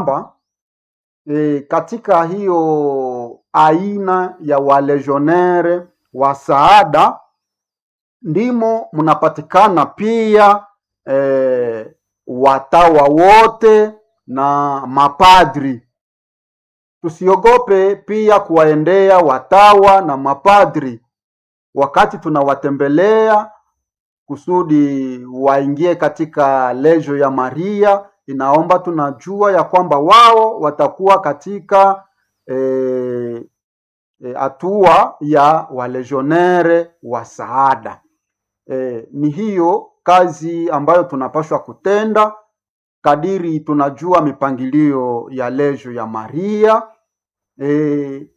kwamba e, katika hiyo aina ya walegionere wa saada ndimo mnapatikana pia e, watawa wote na mapadri. Tusiogope pia kuwaendea watawa na mapadri wakati tunawatembelea kusudi waingie katika lejo ya Maria. Inaomba tunajua ya kwamba wao watakuwa katika hatua e, e, ya walegionere wa saada. E, ni hiyo kazi ambayo tunapaswa kutenda kadiri tunajua mipangilio ya lejo ya Maria. E,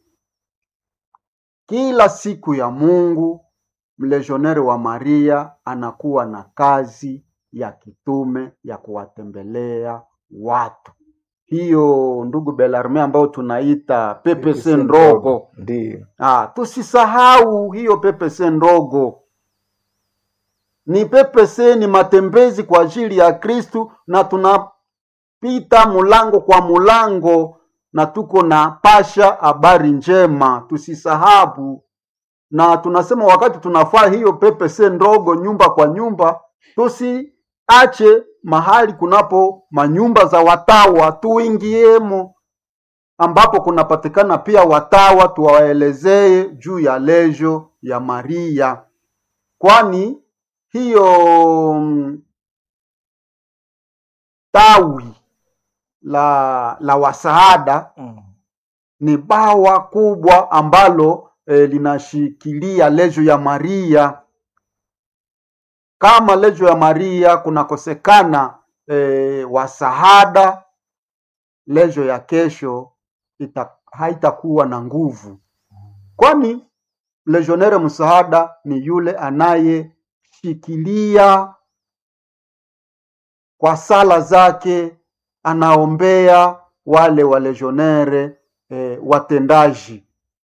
kila siku ya Mungu mlegioneri wa Maria anakuwa na kazi ya kitume ya kuwatembelea watu. Hiyo ndugu Belarme, ambayo tunaita PPC ndogo, Ndiyo. ah, tusisahau hiyo PPC ndogo. Ni PPC, ni matembezi kwa ajili ya Kristu, na tunapita mulango kwa mulango na tuko na pasha habari njema, tusisahau na tunasema wakati tunafaa hiyo PPC ndogo nyumba kwa nyumba, tusiache mahali kunapo manyumba za watawa, tuingiemo ambapo kunapatikana pia watawa, tuwaelezee juu ya lejo ya Maria, kwani hiyo mm, tawi la la wasaada Mm. ni bawa kubwa ambalo e, linashikilia lejo ya Maria. Kama lejo ya Maria kunakosekana e, wasahada, lejo ya kesho ita, haitakuwa na nguvu, kwani legionere msaada ni yule anayeshikilia kwa sala zake, anaombea wale walegionere e, watendaji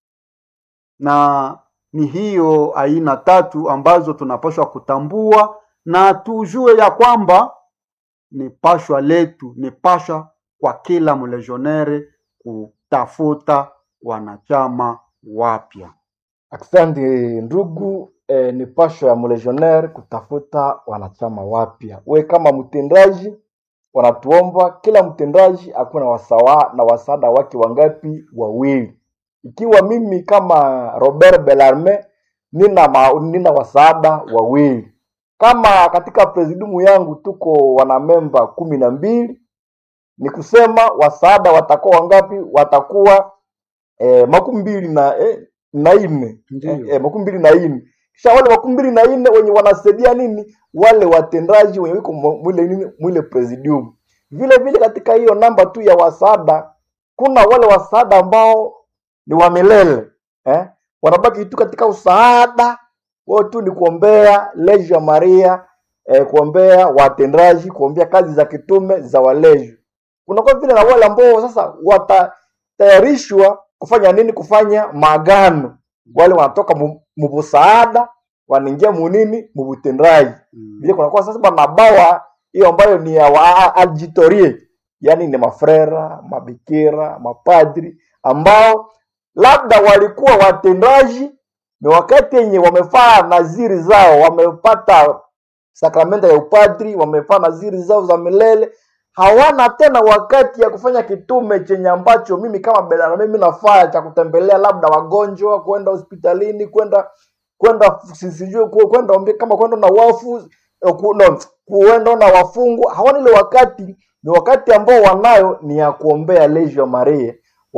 na ni hiyo aina tatu ambazo tunapaswa kutambua na tujue ya kwamba ni pashwa letu, ni pashwa kwa kila mlegionere kutafuta wanachama wapya. Asante ndugu. Eh, ni pasho ya mlegionnaire kutafuta wanachama wapya. We kama mtendaji, wanatuomba kila mtendaji akuwe na wasawa na wasada wake wangapi? Wawili. Ikiwa mimi kama Robert Bellarme nina ma, nina wasaada wawili, kama katika presidiumu yangu tuko wanamemba kumi na mbili, ni kusema wasaada watakuwa wangapi? Watakuwa eh, makumi mbili na eh, na nne Ndiyo. eh, eh, makumi mbili na nne kisha wale makumi mbili na nne wenye wanasaidia nini wale watendaji wenye wiko mu- mwile nini mwile presidium vile vile katika hiyo namba tu ya wasaada kuna wale wasaada ambao ni wa milele eh? wanabaki tu katika usaada wao tu ni kuombea lejo ya maria eh, kuombea watendaji kuombea kazi za kitume za walejo kunakuwa vile na wale ambao sasa watatayarishwa kufanya nini kufanya maagano wale wanatoka mu- mubusaada wanaingia munini mubutendaji Mm. vile kunakuwa sasa manabawa hiyo ambayo ni ya wa- auditorie yaani ni mafrera mabikira mapadri ambao labda walikuwa watendaji ni wakati yenye wamefaa naziri zao wamepata sakramenta ya upadri wamefaa naziri zao za milele hawana tena wakati ya kufanya kitume chenye ambacho mimi kama Belana mimi nafaa cha kutembelea labda wagonjwa kwenda hospitalini kwenda kwenda si- sijui ku- kwenda ombe kama kwenda na wafu eh, ku- no, kuenda na wafungwa hawana ile wakati ni wakati ambao wanayo ni ya kuombea lejo ya Maria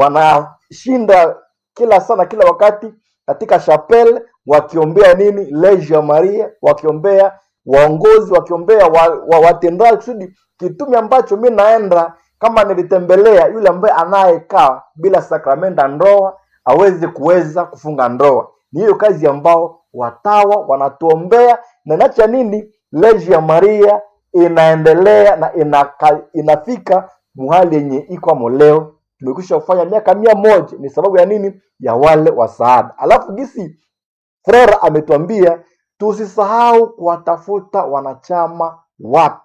wanashinda kila sana kila wakati katika chapel wakiombea nini lejo ya Maria wakiombea waongozi wakiombea wa, wa, watendaji kusudi kitume ambacho mi naenda kama nilitembelea yule ambaye anayekaa bila sakramenta ndoa aweze kuweza kufunga ndoa ni hiyo kazi ambao watawa wanatuombea na inacha nini leji ya maria inaendelea na inaka, inafika muhali yenye iko leo tumekwisha kufanya miaka mia moja ni sababu ya nini ya wale wasaada alafu gisi frera ametuambia tusisahau kuwatafuta wanachama wapya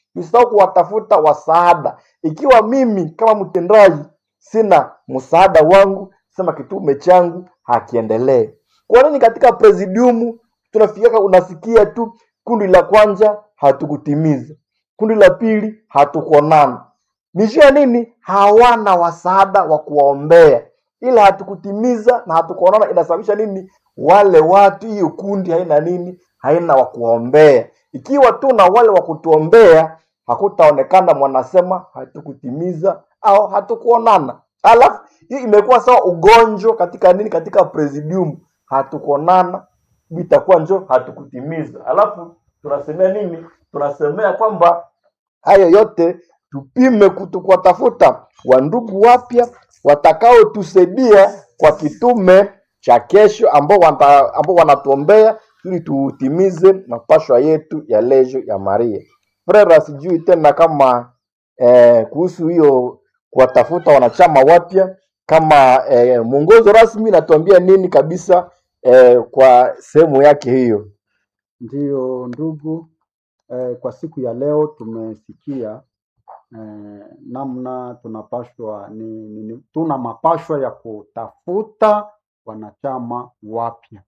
tusisahau kuwatafuta wasaada. Ikiwa mimi kama mtendaji sina msaada wangu, sema kitume changu hakiendelee. Kwa nini katika presidiumu tunafikia, unasikia tu kundi la kwanza hatukutimiza, kundi la pili hatukuonana. Ni juu ya nini? Hawana wasaada wa kuwaombea, ila hatukutimiza na hatukuonana. Inasababisha nini? Wale watu, hiyo kundi haina nini? Haina wa kuwaombea. Ikiwa tu na wale wa kutuombea, hakutaonekana mwanasema hatukutimiza au hatukuonana. Alafu hii imekuwa sawa ugonjwa katika nini, katika presidium, hatukuonana, itakuwa njo hatukutimiza. Alafu tunasemea nini? Tunasemea kwamba hayo yote tupime kutu- kuwatafuta wandugu wapya watakaotusaidia kwa kitume cha kesho, ambao wanta- ambao wanatuombea ili tutimize mapashwa yetu ya lejo ya Maria. Frera, sijui tena kama eh, kuhusu hiyo kuwatafuta wanachama wapya, kama eh, mwongozo rasmi natuambia nini kabisa eh, kwa sehemu yake hiyo. Ndiyo ndugu, eh, kwa siku ya leo tumesikia eh, namna tunapashwa ni, ni, ni, tuna mapashwa ya kutafuta wanachama wapya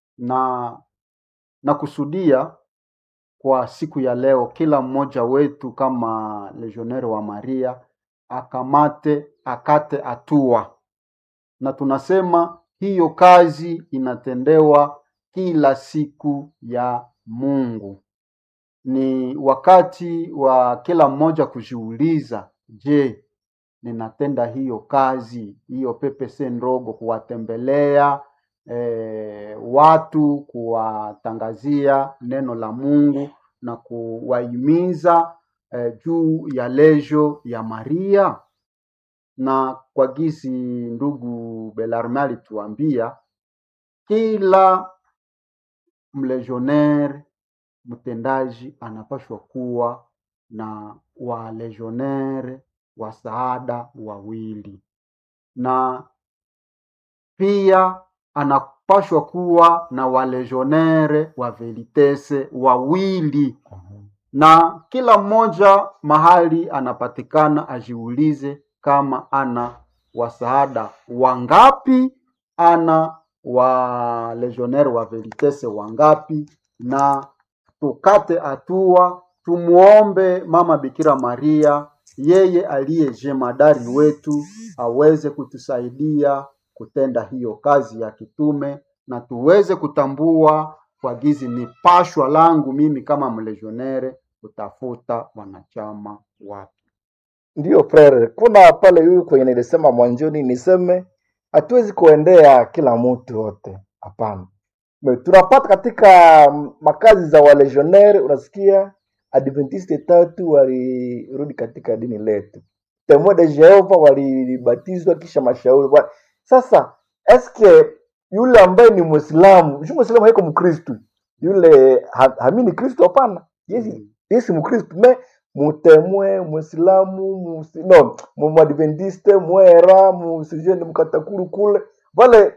na na kusudia kwa siku ya leo kila mmoja wetu kama legionnaire wa Maria akamate akate hatua, na tunasema hiyo kazi inatendewa kila siku ya Mungu. Ni wakati wa kila mmoja kujiuliza, je, ninatenda hiyo kazi hiyo PPC ndogo, kuwatembelea eh, watu, kuwatangazia neno la Mungu na kuwahimiza eh, juu ya lejo ya Maria. Na kwa gisi ndugu Belarme alituambia, kila mlegionnaire mtendaji anapashwa kuwa na walegionnaire wasaada wawili na pia anapashwa kuwa na walegionnaire wa velitese wawili, na kila mmoja mahali anapatikana ajiulize kama ana wasaada wangapi, ana wa legionnaire wa velitese wangapi, na tukate hatua, tumuombe Mama Bikira Maria, yeye aliye jemadari wetu, aweze kutusaidia kutenda hiyo kazi ya kitume, na tuweze kutambua kwa gizi ni pashwa langu mimi kama mlegionere kutafuta wanachama wapya. Ndiyo frere, kuna pale huyu kwenye nilisema mwanzoni, niseme hatuwezi kuendea kila mtu wote, hapana. Me- Tunapata katika mm, makazi za walegionnaire, unasikia Adventiste tatu walirudi katika dini letu, Temo de Jehova walibatizwa kisha mashauri wa... Sasa eske yule ambaye ni Muislamu, si Muislamu haiko Mkristu, yule ha, hamini Kristo? Hapana, yesi Mm. yesi Mkristu me mutemwe Muislamu musi, no mu- Muadventiste mwera musijeni mkatakuru kule vale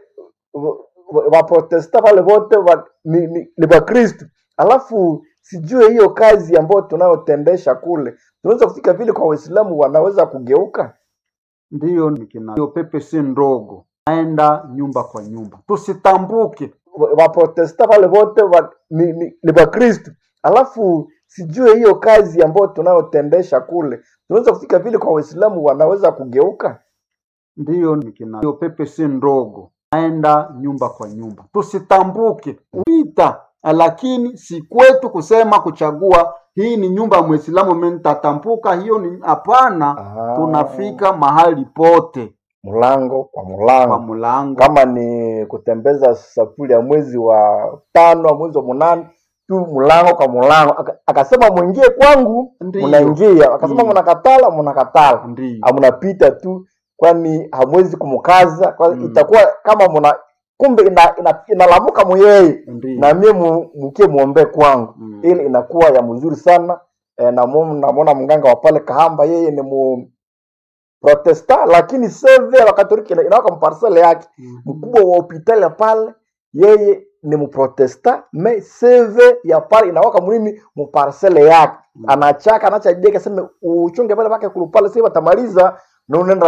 waprotesta vale vote wa, ni, ni, ni Wakristu, alafu sijue hiyo kazi ambayo tunayotendesha kule tunaweza kufika vile kwa Waislamu wanaweza kugeuka. Ndiyo nikina hiyo PPC ndogo, naenda nyumba kwa nyumba, tusitambuke Wa- Waprotesta vale vote wa, ni, ni, ni Wakristu, alafu sijue hiyo kazi ambayo tunayotendesha kule tunaweza kufika vile kwa Waislamu wanaweza kugeuka. ndiyo nikina hiyo PPC ndogo, naenda nyumba kwa nyumba, tusitambuke wita, lakini si kwetu kusema kuchagua hii ni nyumba ya Mwislamu, mimi nitatambuka. Hiyo ni hapana. Ah, Tunafika mahali pote mlango kwa kwa mlango mlango, kama ni kutembeza safuri ya mwezi wa tano mwezi wa munane tu mlango kwa mlango Aka- akasema mwingie kwangu Ndiyo. mnaingia akasema Mm. mnakatala mnakatala ndiyo mnapita tu kwani hamwezi kumkaza kwa Mm. itakuwa kama mna kumbe ina, ina, inalamuka muyeye ndiyo na mie mu- mukie muombe kwangu Mm. ili inakuwa ya mzuri sana e, namwona mganga wa pale kahamba yeye ni mu protesta lakini seve wakatoliki ina- inawaka mparsele yake Mhm. mkubwa wa hospitali ya pale yeye ni muprotesta me seve ya pale inawaka munini muparsele yake anachaka anachajeka seme uchunge pale pake kulupale si batamaliza na unaenda